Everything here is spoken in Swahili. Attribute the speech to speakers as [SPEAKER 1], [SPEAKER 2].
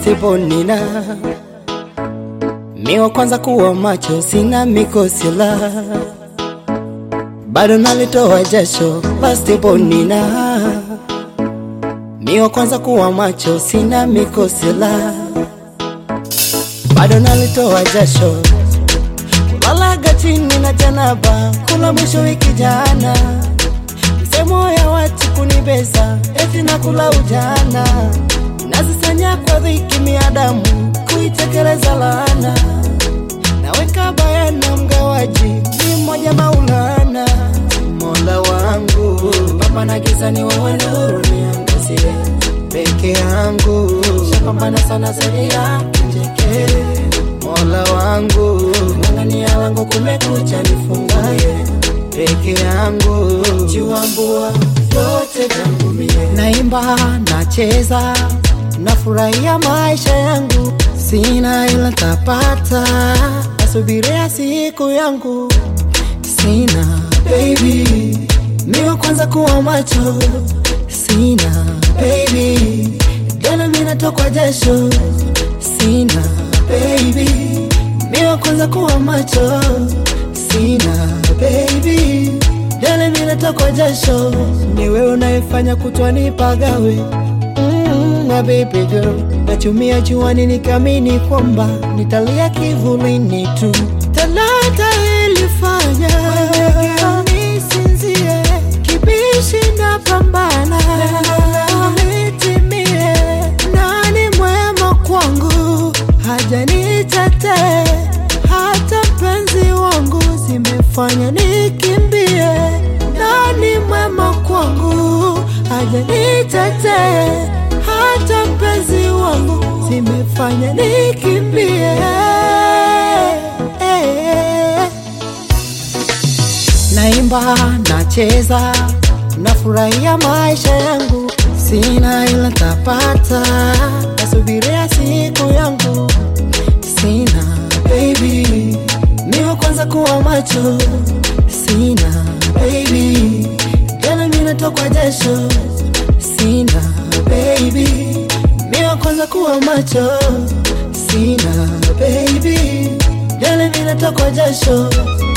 [SPEAKER 1] basketball nina mi wa kwanza kuwa macho, sina mikosila, bado nalitoa jasho, basketball nina mi wa kwanza kuwa macho, sina mikosila, bado nalitoa jasho, kulalaga chini na janaba, kula mwisho wiki jana, msemo ya watu kunibeza, eti nakula ujana, nazisanya kwa dhiki miadamu, kuitekeleza laana, naweka bayana mgawaji, ni mmoja Maulana, Mola wangu, papa na giza ni wewe nuru niangazie peke yangu, shapambana sana siri ya njeke, Mola wangu, ng'ang'ania langu kumekucha, nifungaye peke yangu, chiwambua vyote vyangu mie, naimba nacheza, nafurahia maisha yangu, sina ila tapata, nasubiria siku yangu, sina baby, miwa kwanza kuwa macho, sina baby, dela mina tokwa jasho, sina baby, miwa kwanza kuwa macho, sina baby, dela mina tokwa jasho, ni wewe unayefanya kutwa nipagawe mm, my baby girl, nachumia juani nikamini kwamba nitalia kivulini tu, talanta ilifanya nisinzie, kibishi na pambana nitimie, nani mwema kwangu haja nitetee, hata mpenzi wangu zimefanya nikimbie, nani mwema kwangu haja nitetee, hata mpenzi wangu zimefanya nikimbie. Naimba, nacheza, nafurahia maisha yangu, sina ila tapata, nasubiria siku yangu, sina baby, miwa kwanza kuwa macho, sina baby, jana mina tokwa jasho, sina baby, miwa kwanza kuwa macho, sina baby, jana mina tokwa jasho